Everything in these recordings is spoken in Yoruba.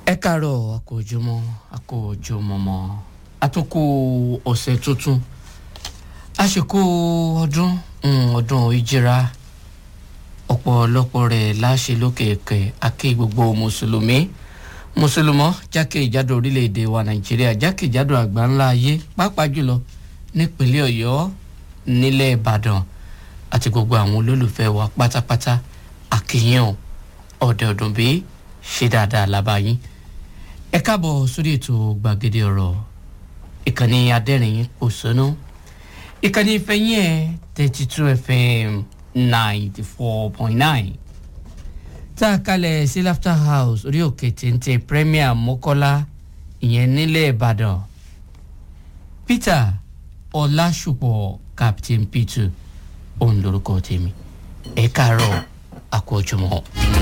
ẹ káàárọ̀ àkójọmọ́ àkójọmọ́mọ́ àtúnkù ọ̀sẹ̀ tuntun àsìkò ọdún mm, ọdún ìjìra ọ̀pọ̀lọpọ̀ rẹ̀ láṣẹ lókè ẹ̀kẹ́ àkè gbogbo mùsùlùmí mùsùlùmọ́ jákèjádò orílẹ̀-èdè wa nàìjíríà jákèjádò àgbáńlá ayé pàápàá jùlọ nípínlẹ̀ ọ̀yọ́ nílẹ̀ ìbàdàn àti gbogbo àwọn olólùfẹ́ wa pátápátá àkìyàn ọ̀dẹ̀ ọ̀dùn bíi ṣe dáadáa lábàáyín ẹ káàbọ̀ sórí ètò gbàgede ọ̀rọ̀ ìkànnì adẹ́rìn òṣónú ìkànnì ìfẹ̀yìn ẹ̀ thirty two fm ninety four point nine tá a kalẹ̀ sí laughter house orí òkè téńté premier mọ́kọ́lá ìyẹn nílẹ̀ ìbàdàn peter ọlásùpọ̀ captain peter òun lorúkọ tèmi ẹ káàárọ̀ àkójọmọ́.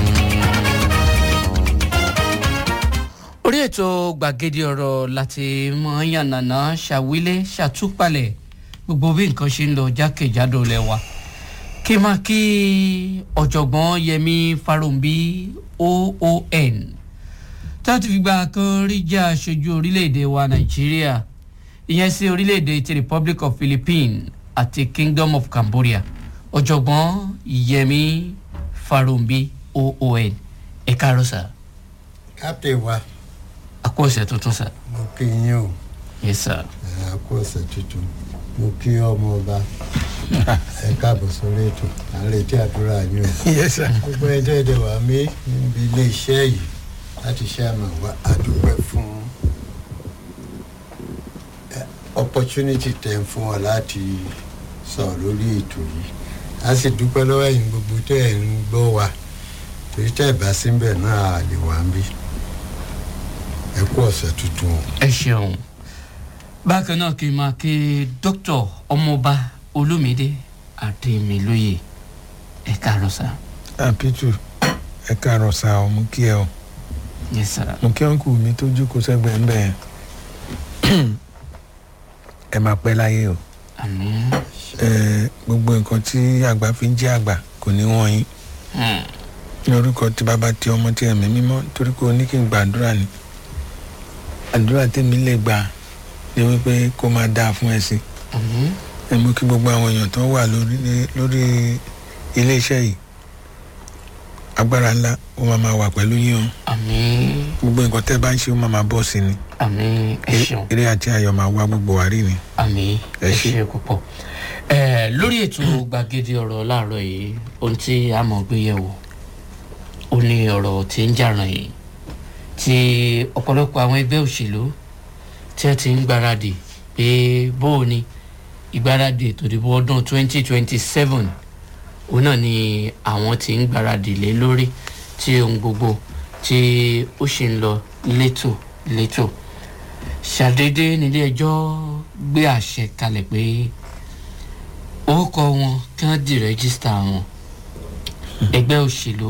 orí ètò gbàgede ọ̀rọ̀ láti mọ yànnàná ṣàwílé ṣàtúpalẹ̀ gbogbo bí nǹkan ṣe ń lọ jákèjádò lẹ́wà kí n máa kí ọ̀jọ̀gbọ́n yẹmi farombi oon táti fi gba kan rí jẹ́ aṣojú orílẹ̀-èdè wa nàìjíríà ìyẹn sí orílẹ̀-èdè ti republic of philippines àti kingdom of cambodia ọ̀jọ̀gbọ́n yẹmi farombi oon ẹ̀ka rọ̀ṣà captain wa àkó ọ̀sẹ̀ tuntun sà. mo kí yín o yes sir. ẹ á kó ọ̀sẹ̀ tuntun mo kí ọmọ ọba ẹ káàbọ̀ sórí ètò à ń retí àdúrà yín o yes sir. gbogbo ẹjọ́ èdè wà mí níbi ilé iṣẹ́ yìí láti ṣe àmọ̀ wá àdúpẹ́ fún ẹ, opportunity tẹ̀ ń fún wa láti sọ̀rọ̀ lórí ètò yìí a sì dúpẹ́ lọ́wọ́ ẹ̀yin gbogbo tẹ́ ẹ̀ ń gbọ́ wa torí tẹ́ ẹ̀ bá síbẹ̀ náà a lè wà ń bí ẹ kú ọ̀sẹ̀ tuntun o. ẹ ṣeun bákan náà kí n máa kí dókítà ọmọọba olómìdé àdèmílóye ẹ káàárọ̀ sá. àpìtù ẹ káàárọ̀ sá ọ mú kí ẹ o yes sir. mú kí ọ̀nkù mi tó jókòó sẹ́gbẹ̀ẹ́ ń bẹ̀ yẹn ẹ máa pẹ́ láyé o àmì ẹ gbogbo nǹkan tí àgbà fi ń jẹ́ àgbà kò ní wọ́n yín ní orúkọ tí bàbá tí ọmọ tí ẹ̀mí mímọ́ torí pé o ní kí n gbàdúrà ni àdúrà tèmi lè gbà ni wípé kó máa dáa fún ẹ sí àmì ẹ mú kí gbogbo àwọn èèyàn tó wà lórí lórí iléeṣẹ́ yìí agbára ńlá ó máa máa wà pẹ̀lú yín o àmì gbogbo nǹkan tẹ́ bá ń ṣe ó máa máa bọ́ sí ni àmì ẹ ṣeun eré àti ayọ̀ máa wá gbogbo wa rí ni. àmì Ẹ ẹ ṣé. ṣe púpọ̀ ẹ lórí ètò gbàgede ọ̀rọ̀ láàárọ̀ yìí ohun tí a mọ̀ gbé yẹ̀wò ó ní ọ̀rọ̀ tí ń jà ràn yìí tí ọ̀pọ̀lọpọ̀ àwọn ẹgbẹ́ òṣèlú tí wọ́n ti ń gbáradì pé bóò ni ìgbáradì ètò ìdìbò ọdún 2027 òun náà ni àwọn ti ń gbáradì lé lórí tí ohun gbogbo tí ó ṣì ń lọ létò létò ṣàdédé nílé ẹjọ́ gbé àṣẹ kalẹ̀ pé orúkọ wọn kí wọ́n di rẹ́gísítà wọn ẹgbẹ́ òṣèlú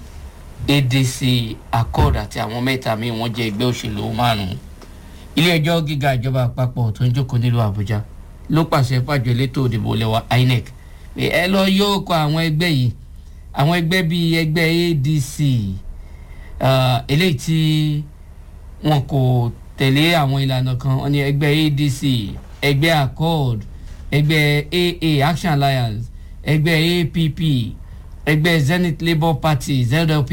adc accord àti àwọn mẹ́ta míì wọ́n jẹ́ ẹgbẹ́ òṣèlú márùn-ún ilé ẹjọ́ gíga ìjọba àpapọ̀ tó ń jókòó nílùú àbújá ló pàṣẹ fàjọ elétò òdìbò lẹ́wà inec pé ẹ lọ yóò kọ àwọn ẹgbẹ́ yìí àwọn ẹgbẹ́ bíi ẹgbẹ́ adc ah, eléyìí tí wọn kò tẹ̀lé àwọn ìlànà kan wọn ni ẹgbẹ́ adc ẹgbẹ́ accord ẹgbẹ́ aa action alliance ẹgbẹ́ app ẹgbẹ́ zenith labour party zlp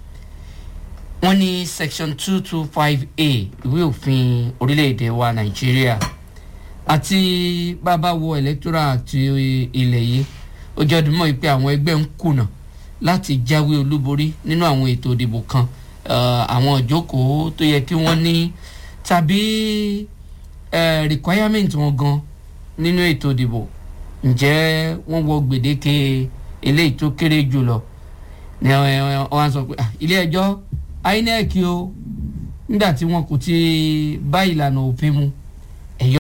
wọ́n ní section two two five a ìwé òfin orílẹ̀-èdè wa nàìjíríà àti bàbá wo electoral àti ilẹ̀ yìí ó jẹ́ ọdún mọ́ pé àwọn ẹgbẹ́ ń kùnà láti jáwé olúborí nínú àwọn ètò ìdìbò kan eh, àwọn ìjókòó tó yẹ kí wọ́n ní tàbí eh, requirement wọn gan nínú ètò ìdìbò ǹjẹ́ wọ́n wọ gbèdéke eléyìí tó kéré jù lọ ni wọ́n sọ pé "Ah, ilé ẹjọ́ inec o nígbà tí wọn kò ti bá ìlànà òfin mu ẹ̀yọ́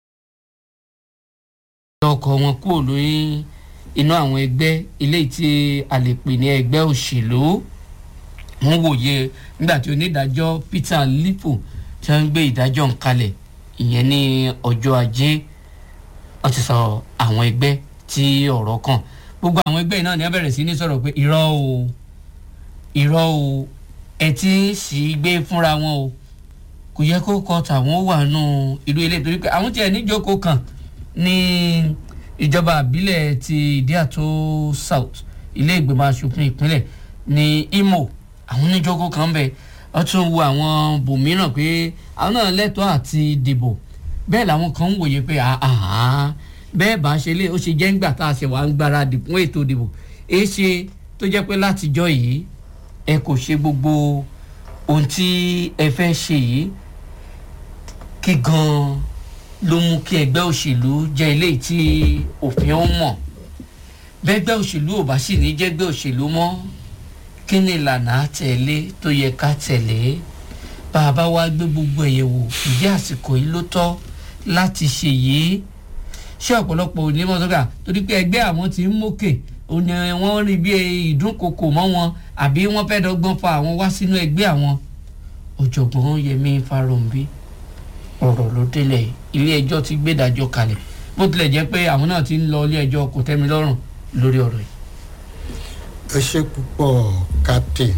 ọkọ̀ wọn kúrò lórí inú àwọn ẹgbẹ́ eléyìí tí a lè pè ní ẹgbẹ́ òṣèlú wọ́n wòye nígbà tí onídàájọ́ peter lipo tí wọ́n ń gbé ìdájọ́ ń kalẹ̀ ìyẹn ní ọjọ́ ajé wọ́n ti sọ àwọn ẹgbẹ́ tí ọ̀rọ̀ kàn gbogbo àwọn ẹgbẹ́ yìí náà ni wọ́n bẹ̀rẹ̀ sí ní sọ̀rọ̀ pé irọ́ o irọ́ o ẹ ti ń sì gbé fúnra wọn o kò yẹ kó kọ tàwọn wà nù ìlú ilé torí pé àwọn tiẹ̀ níjókòó kan ní ìjọba àbílẹ̀ ti ìdíàtò south ilé ìgbìmọ̀ asòfin ìpínlẹ̀ ní imo àwọn oníjókòó kan bẹ̀ wọ́n tún wo àwọn bòmíràn pé àwọn náà lẹ́tọ̀ọ́ àti dìbò bẹ́ẹ̀ làwọn kan ń wòye pé àhán bẹ́ẹ̀ bá ṣe lé ó ṣe jẹ́ ńgbà tá a ṣe wà ń gbáradì fún ètò ìdìbò èé ṣe tó jẹ́ pé látijọ́ yìí ẹ kò ṣe gbogbo ohun tí ẹ fẹ́ ṣe yìí kí gan-an ló mú kí ẹgbẹ́ òṣèlú jẹ́ eléyìí tí òfin ó mọ̀ bẹ́gbẹ́ òṣèlú ò bá sì ní jẹ́gbẹ́ òṣèlú mọ́ kí ni ìlànà àtẹ̀lé tó yẹ ká tẹ̀lé bá a bá wá gbé gbogbo ẹ̀yẹ̀ wò ìdí àsìkò yìí ló tọ́ láti ṣe yìí ṣé ọ̀pọ̀lọpọ̀ onímọ̀ sọ́kà torí pé ẹgbẹ́ àwọn ti ń mókè òní wọ́n rí bí ìdúnkokò mọ́ wọn àbí wọ́n fẹ́ dọ́gbọ́n fa àwọn wá sínú ẹgbẹ́ àwọn ọ̀jọ̀gbọ́n yẹmi farounbi ọ̀rọ̀ ló délẹ̀ ilé ẹjọ́ ti gbẹ́dájọ́ kalẹ̀ bó tilẹ̀ jẹ́ pé àwọn náà ti ń lọ ilé ẹjọ́ kò tẹ́mi lọ́rùn lórí ọ̀rọ̀ yìí. ẹ ṣe púpọ̀ captain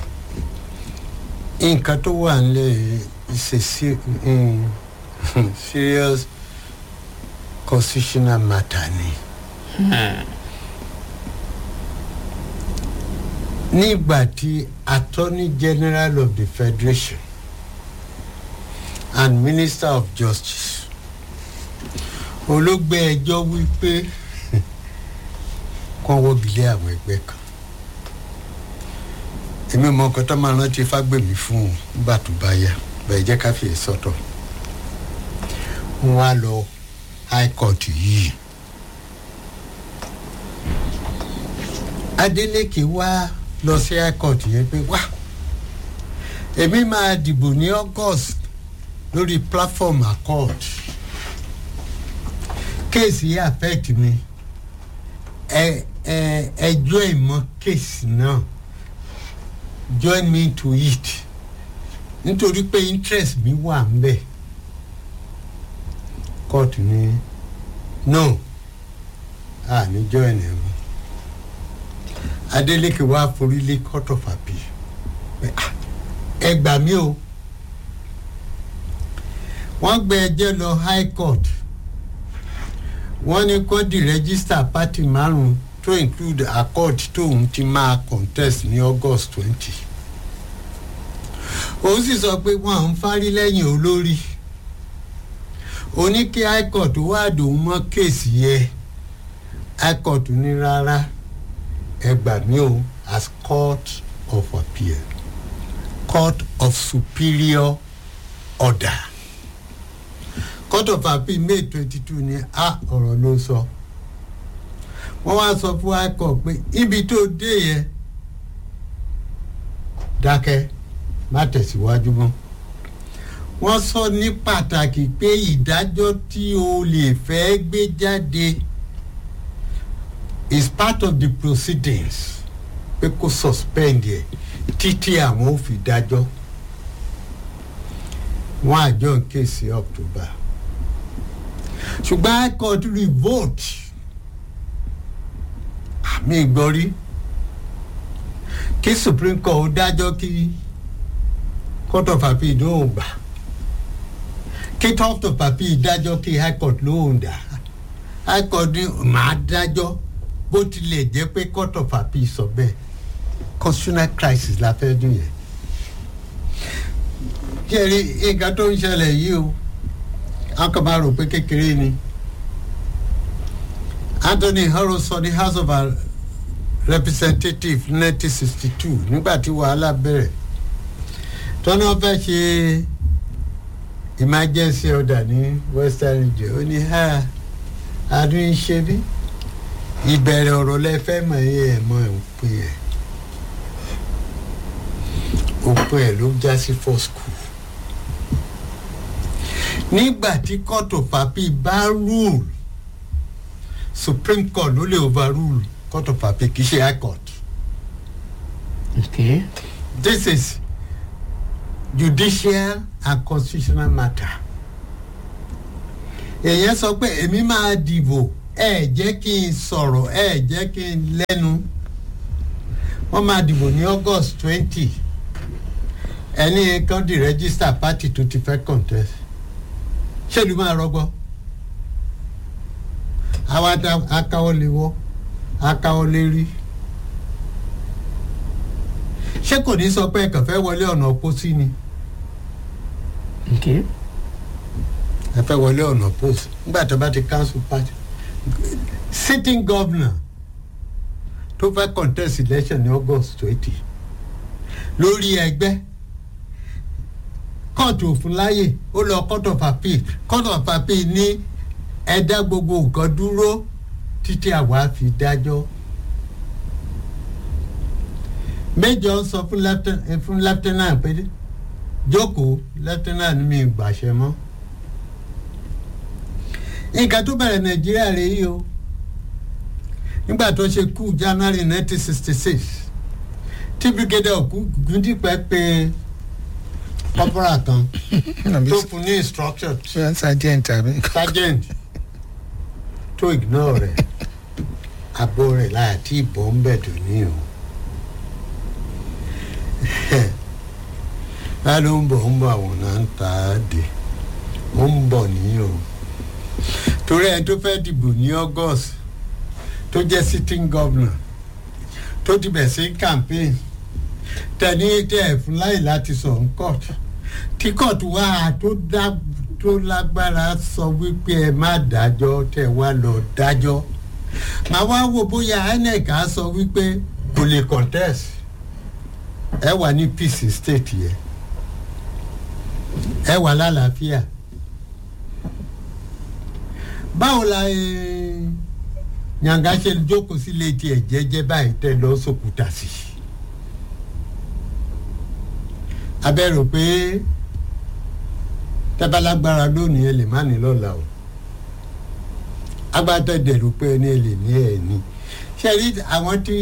nǹkan tó wà nílẹ̀ is a se- mm, serious constitutional matter ni. nígbà tí attorney general of the federation and minister of justice olóògbé ẹjọ́ wípé kàn wọ́gilé àwọn ẹgbẹ́ kan èmi mọ nǹkan tó máa rántí fágbèmí fún un nígbà tó bá yá bẹ́ẹ̀ jẹ́ ká fi sọ́tọ̀ wọ́n á lọ high court yìí adeleke wá lọ sí high court yẹn pé wá èmi máa dìbò ní august lórí platform accord kéèsì yìí affect mi ẹ ẹ ẹjọ́ ìmọ̀ kéèsì náà join me to it nítorí pé interest mi wà ń bẹ̀ court ní no a ní join ẹ̀ mọ́ adeleke wá forí lé court of appeal pé, "Ah, ẹ gbà mí o wọ́n gbé ẹjẹ́ lọ high court wọ́n ní kó di register party márùn-ún to include accord tóun ti máa contest ní august twenty òun sì sọ pé wọn à ń fárí lẹ́yìn olórí oní kí high court wá dòun mọ́ kéèsì yẹ high court ní rárá ẹ gbà mí o as court of appeal court of superior order court of appeal may twenty two ni a ọ̀rọ̀ ló sọ wọ́n wá sọ fún high court pé ibi tó dé yẹn dákẹ́ má tẹ̀síwájú mọ́ wọ́n sọ ní pàtàkì pé ìdájọ́ tí o lè fẹ́ gbé jáde is part of the proceedings pé kó suspend yẹ títí àwọn ò fi dájọ́ wọ́n àjọ ń ké sí october ṣùgbọ́n high court revolt àmì ìgbọ́rí kí supreme court ó dájọ́ kí court of appeal lóhùn gbà kí court of appeal dájọ́ kí high court lóhùn dá high court ní màá dájọ́ bó tilẹ̀ jẹ́ pé court of appeal sọ bẹ́ẹ̀ constitutional crisis la fẹ́ dùn yẹn jẹ́rí nǹkan tó ń ṣẹlẹ̀ yìí o a kàn máa rò pé kékeré ni anthony harrow sọ ní house of Our representative nineteen sixty two nígbà tí wàhálà bẹ̀rẹ̀ tọ́nà fẹ́ ṣe emergency order ní western region ó ní ha adùn ṣe bí ìbẹ̀rẹ̀ ọ̀rọ̀ lẹ fẹ́ mọ̀ ẹ́ ẹ̀ mọ̀ òpin ẹ̀ òpin ẹ̀ ló já sí for school nígbà tí court of appeal bá rule supreme court ló lè overrule court of appeal kì í ṣe high court okay. this is judicial and constitutional matter èèyàn sọ pé èmi máa dìbò ẹ jẹ́ kí n sọ̀rọ̀ ẹ jẹ́ kí n lẹ́nu wọ́n máa dìbò ní august twenty ẹni kan di register party tó ti fẹ́ contest ṣé ìlú máa rọgbọ àwa akáwọ́ lè wọ́ akáwọ́ lè rí ṣé kò ní sọ pé ẹ̀kàn fẹ́ wọlé ọ̀nà pósí ni okay. ẹ fẹ́ wọlé ọ̀nà pósí nígbà tó bá ti council party sitting governor tó fẹ́ contest election ní august twenty lórí ẹgbẹ́ kóòtù òfin láàyè ó lọ court of appeal court of appeal ní ẹ̀dá gbogbo nǹkan dúró títí àwa fi dájọ́ méjọ sọ fún lieutenant fún lieutenant pé jókòó lieutenant mi gbàṣẹ mọ́ nǹkan tó bẹ̀rẹ̀ nàìjíríà rèé yìí o nígbà tó ṣe kú january nineteen sixty six tí brigadier Ògúndípẹ̀ pé corporal kan tó fún ní instruction bóyá sergeant àbí. sergeant tó ignore rẹ̀ abo rẹ̀ láti ìbọn ń bẹ̀ tó ní o báyìí ló ń bọ̀ ń bọ̀ àwọn náà ń ta á dé ó ń bọ̀ ní o torí ẹni tó fẹ́ dìbò ní august tó jẹ́ sitting governor tó ti bẹ̀ sí campaign tẹ̀ní tẹ̀ ẹ̀ fún láyè láti sọ ń court tí court wá tó dá tó lágbára sọ wípé ẹ má dájọ́ tẹ̀ wá lọ dájọ́ màá wá wò bóyá inec á sọ wípé kò lè contest ẹ wà ní peace state yẹn ẹ wà lálàáfíà báwo la yànga ṣe jókòó sílé tiẹ̀ jẹ́jẹ́ báyìí tẹ́ lọ sókúta sí abẹ́rò pé tẹ́bálágbára lónìí ẹ lè má ní lọ́la o agbátẹ̀dẹ̀rù pé ẹni ẹ lè ní ẹ ní ṣe rí àwọn tí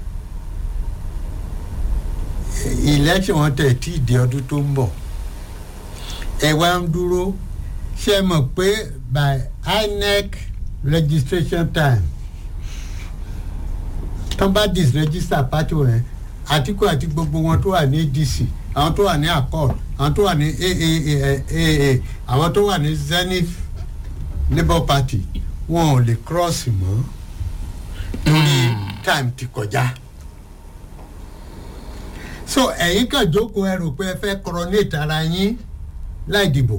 election wọn tẹ̀ tí ìdí ọdún tó ń bọ̀ ẹ wá ń dúró ṣe mọ̀ pé by inec registration time tán bá disregister party rẹ̀ àtìkù àti gbogbo wọn tó wà ní adc àwọn tó wà ní accord àwọn tó wà ní aaa àwọn tó wà ní zenith labour party wọn ò lè cross mọ́ lórí time ti kọjá so ẹ̀yin kan jókòó ẹ rò pé ẹ fẹ́ coronate ara yín láì dìbò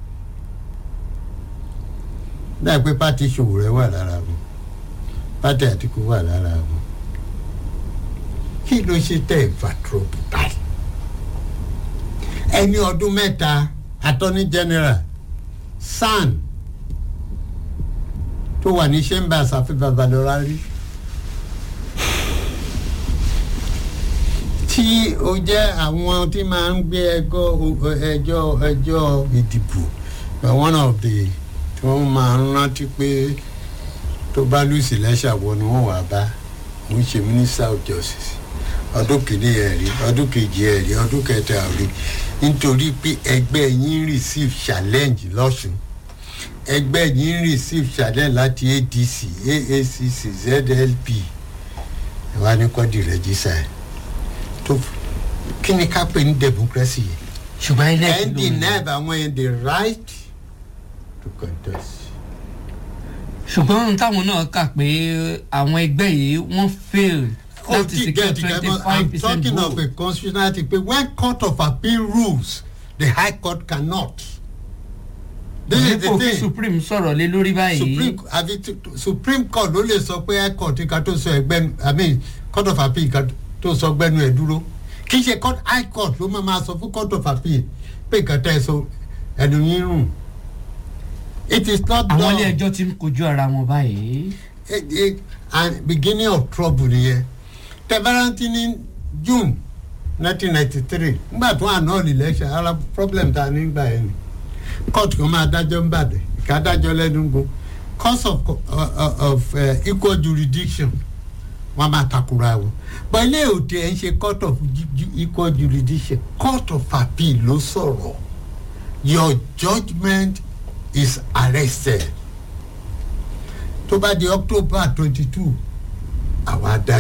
láì pé pátì ìṣòwò rẹ wà lára wọn pátì àtìkú wà lára wọn kí ló ṣe tẹ̀ ìfà trọ́pù báyìí ẹni ọdún mẹ́ta attorney general san tó wà ní chambers àfi babalọ́ra rí tí ó jẹ́ àwọn tí máa ń gbé ẹjọ́ ẹjọ́ ẹjọ́ ìdìbò one of the tí wọ́n máa ń rántí pé tó bá lùsì lẹ́sàwọ́ ni wọ́n wà bá òun ṣe minister of justice ọdún kìíní ẹ̀ rí ọdún kejì ẹ̀ rí ọdún kẹta ẹ̀ rí nítorí pé ẹgbẹ́ yín receive challenge lọ́sùn ẹgbẹ́ yín receive challenge láti adc aacc zlp ẹ̀ wá ní kọ́dì rẹ́jísà ẹ̀ tó kí ni ká pè ní democracy yìí ṣùgbọ́n inec ẹ̀ ń ló ń deny àwọn yẹn the right to contest. ṣùgbọ́n ohun táwọn náà kà pé àwọn ẹgbẹ́ yìí wọ́n fail Oh, láti ti secure get it, twenty I'm five percent talking of vote. a constitutionality but when court of appeal rules the high court cannot. this is the dípò kí thing supreme sọ̀rọ̀ lé lórí báyìí supreme àbí t- supreme court ló lè sọ pé high court ká tó sọ ẹgbẹ́ i mean court of appeal ká tó sọ gbẹ́nu ẹ̀ dúró kì í ṣe court high court ló máa ma sọ fún court of appeal pé nǹkan tẹ́ ẹ sọ ẹnu yín rùn it is not àwọn ilé done ẹjọ́ ti ń kojú ara wọn báyìí. eh, eh, and beginning of trouble nìyẹn tẹbaranti ní june nineteen ninety three nígbà tó àná election ara problem ta nígbà yẹn ni court kan máa dájọ́ ń bàdẹ̀ ká dájọ́ lẹ́nu gbó cause of, uh, of uh, equal jurisdiction wọn máa takura wọn but ilé òtí ẹ̀ ń ṣe court of ju- ju- equal jurisdiction court of appeal ló sọ̀rọ̀ your judgement is arrested tó bá di october twenty two àwa dá